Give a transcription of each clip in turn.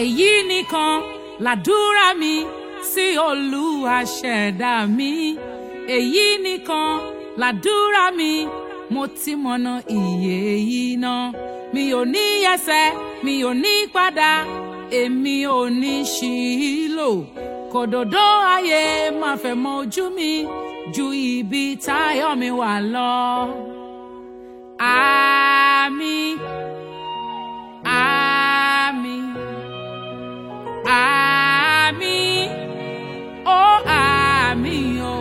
èyí nìkan làdúrà mi sí olúwa ṣẹ̀dá mi èyí nìkan làdúrà mi mo ti mọ̀nà ìyè yìí náà mi ò ní yẹsẹ̀ mi ò ní padà èmi ò ní ṣìlò kòdòdó ayé máa fẹ́ mọ ojú mi ju ibi táyọ̀ mi wà lọ. Àmín. Àmín. Àmín. Ó àmín o.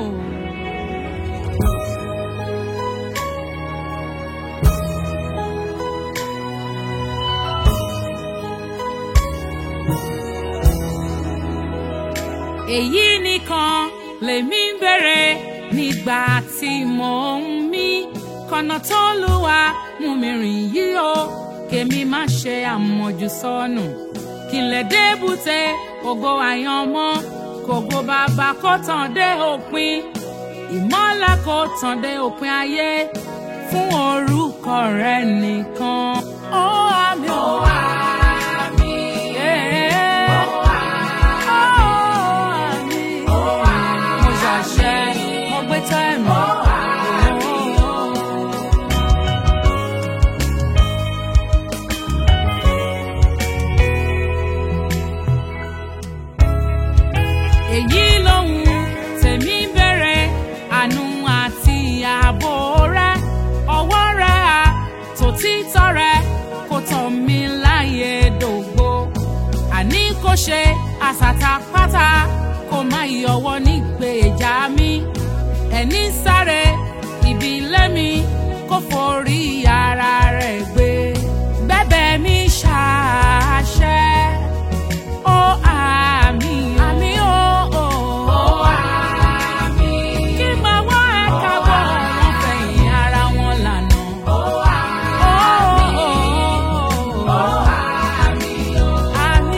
èyí nìkan lèmi ń bèrè nígbà tí mò ń mí kọ̀nà tó lùwà mú mi rìn yìí o kèmi má ṣe àmọ̀jù sọnù kí n lè débùté ògo àyànmọ́ kògo bàbá kó tàn dé òpin ìmọ́lẹ̀ kó tàn dé òpin ayé fún orúkọ rẹ nìkan. ó àmì ó àmì. Yeah. Mo ṣàṣẹ, mo gbé tẹ́ẹ̀mù. Èyí lòun tèmi bẹ̀rẹ̀ àánú àti ààbò rẹ̀ ọwọ́ rẹ̀ à tòtítọ́ rẹ̀ kò tàn mí láyé dògbò àní kò ṣe àsàtàpátá kò má yọwọ́ nígbèjà mi ẹni sáré ibi ilé mi kò forí ara rẹ̀ gbé bẹ́bẹ̀ mi ṣàṣẹ ó àmì àmì ó ó àmì kí máa wá ẹ̀ka bọ̀ wọ́n fẹ̀yìn ara wọn lànà ó àmì ó àmì àmì.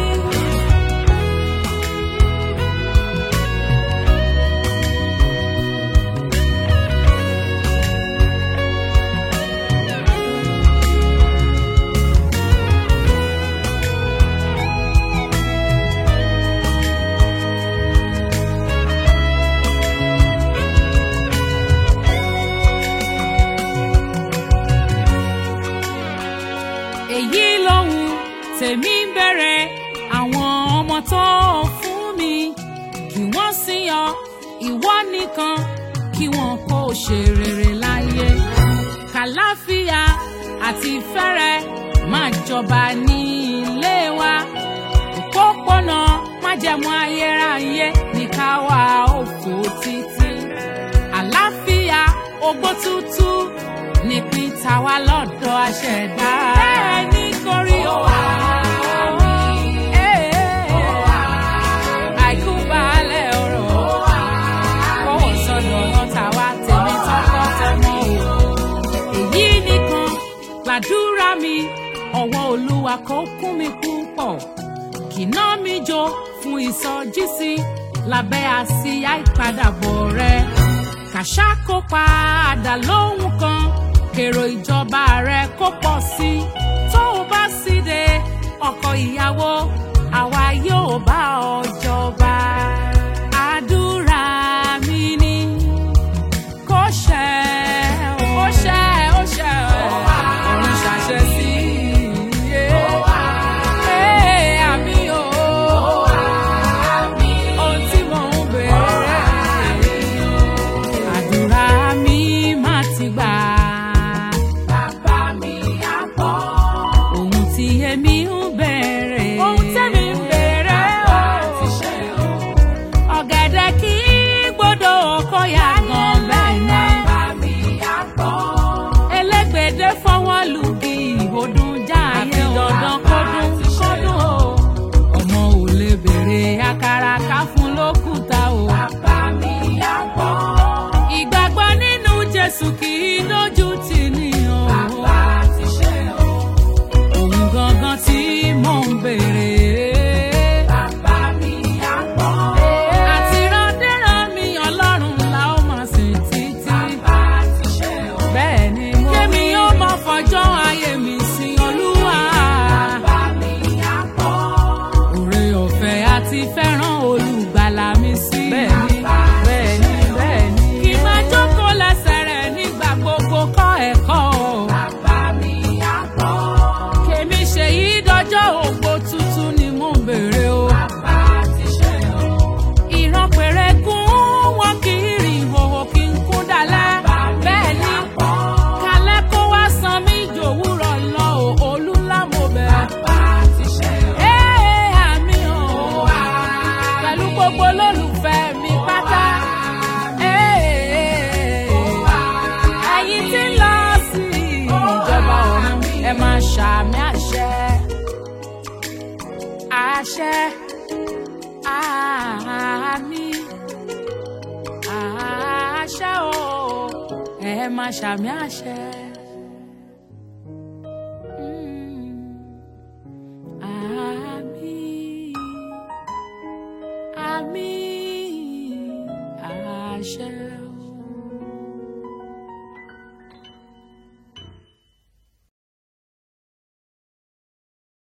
èyí lòun tèmi ń bẹ̀rẹ̀ àwọn ọmọ tó fún mi kí wọ́n sì yan ìwọ nìkan kí wọn kó ṣe rere láyé kàláfíà àti fẹ́rẹ̀ máa jọba ní ilé wa òpópónà májẹ̀mú ayérayé ní ká wá òfò títí àlàáfíà ogbó tútù nípìn tàwa lọ́dọ̀ àṣẹ̀dá. bẹ́ẹ̀ ni kò rí o. àìkú baálẹ̀ ọ̀rọ̀ kọ́wọ́ sọ̀dọ̀ ọ̀nà tàwa tèmi tọkọ-tọmọ o. èyí nìkan gbàdúrà mi ọwọ́ olúwa kó kún mi púpọ̀ kìnà mi jó fún ìsọjísí lábẹ́ àsíá ìpadàbọ̀ rẹ kàṣà kó padà lóhùn kan kèrò ìjọba rẹ kó pọ̀ sí i tó o bá sì dé ọkọ ìyàwó àwa yóò bá ọ jọba. àdúrà mi ni kó ṣẹ o. ó ṣẹ ó ṣẹ o. ọ̀run ṣàṣẹ sí i. Ee, àmì o. Ohun tí mò ń béèrè. Àdúrà mi má ti gbà. Bàbá mi á gbọ́. Ohun tí èmi ń béèrè. Ohun tẹ́mi ń béèrè o. Bàbá ti ṣe o. Ọ̀gẹ̀dẹ̀ kì í gbọ́dọ̀ kó yá gan bẹ́ẹ̀ ni. Bàbá mi á gbọ́. Elégbèdé fọwọ́ lùgì ìhòdùn jáàyè o. Dandan kọ́dún kọ́dún o. Ọmọ ò lè béèrè àkàrà ká fún lókùúta o. Bàbá mi á gbọ́. Ìgbàgbọ́ nínú Jésù kì í lójú tì ní o. Bàbá ti ṣe o. Òun gangan tí mò ń béèrè. Bàbá mi á gbọ́. Àti randéran mi Ọlọ́run la ó máa sìn títí. Bàbá ti ṣe o. Bẹ́ẹ̀ ni mo rí. Kémi yóò mọ fọjọ́ ayé mi sin Olúwa. Bàbá mi á gbọ́. ṣẹ àmì àṣẹ o ẹ máa ṣàmì àṣẹ. Mm. Àmín, àmín, àṣẹ.